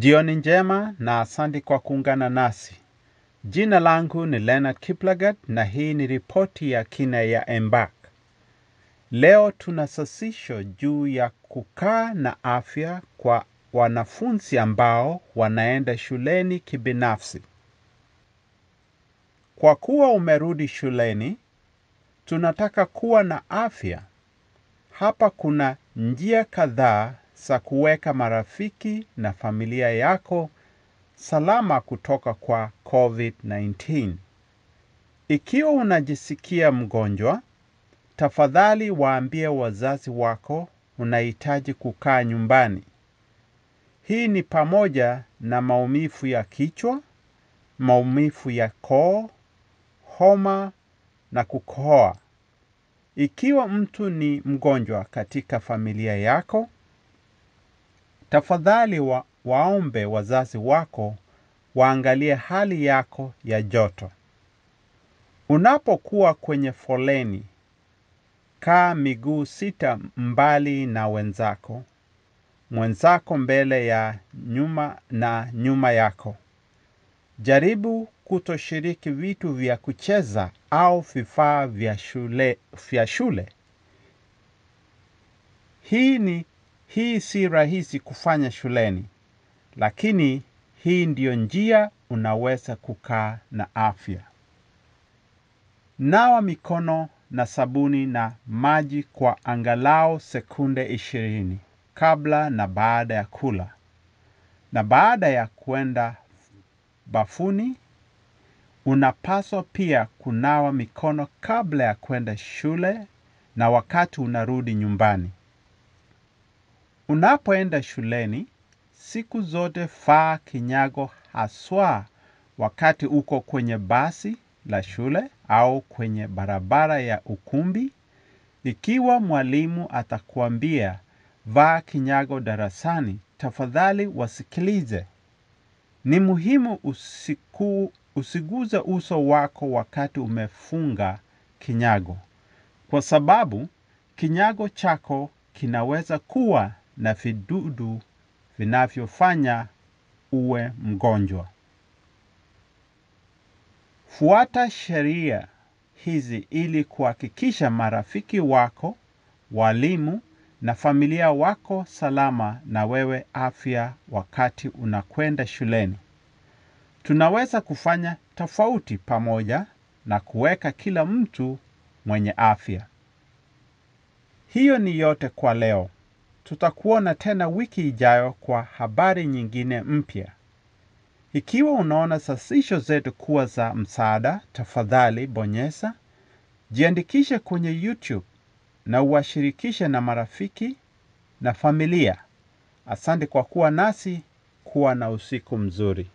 Jioni njema na asante kwa kuungana nasi. Jina langu ni Leonard Kiplagat na hii ni ripoti ya kina ya Embark. Leo tuna sasisho juu ya kukaa na afya kwa wanafunzi ambao wanaenda shuleni kibinafsi. Kwa kuwa umerudi shuleni, tunataka kuwa na afya. Hapa kuna njia kadhaa za kuweka marafiki na familia yako salama kutoka kwa COVID-19. Ikiwa unajisikia mgonjwa, tafadhali waambie wazazi wako unahitaji kukaa nyumbani. Hii ni pamoja na maumivu ya kichwa, maumivu ya koo, homa na kukohoa. Ikiwa mtu ni mgonjwa katika familia yako, tafadhali wa, waombe wazazi wako waangalie hali yako ya joto. Unapokuwa kwenye foleni, kaa miguu sita mbali na wenzako, mwenzako mbele ya nyuma na nyuma yako. Jaribu kutoshiriki vitu vya kucheza au vifaa vya shule, vya shule. Hii ni hii si rahisi kufanya shuleni, lakini hii ndiyo njia unaweza kukaa na afya. Nawa mikono na sabuni na maji kwa angalau sekunde ishirini kabla na baada ya kula. Na baada ya kwenda bafuni, unapaswa pia kunawa mikono kabla ya kwenda shule na wakati unarudi nyumbani. Unapoenda shuleni, siku zote vaa kinyago haswa wakati uko kwenye basi la shule au kwenye barabara ya ukumbi. Ikiwa mwalimu atakuambia vaa kinyago darasani, tafadhali wasikilize. Ni muhimu usiku, usiguze uso wako wakati umefunga kinyago, kwa sababu kinyago chako kinaweza kuwa na vidudu vinavyofanya uwe mgonjwa. Fuata sheria hizi ili kuhakikisha marafiki wako, walimu na familia wako salama na wewe afya wakati unakwenda shuleni. Tunaweza kufanya tofauti pamoja na kuweka kila mtu mwenye afya. Hiyo ni yote kwa leo. Tutakuona tena wiki ijayo kwa habari nyingine mpya. Ikiwa unaona sasisho zetu kuwa za msaada, tafadhali bonyeza, jiandikishe kwenye YouTube na uwashirikishe na marafiki na familia. Asante kwa kuwa nasi, kuwa na usiku mzuri.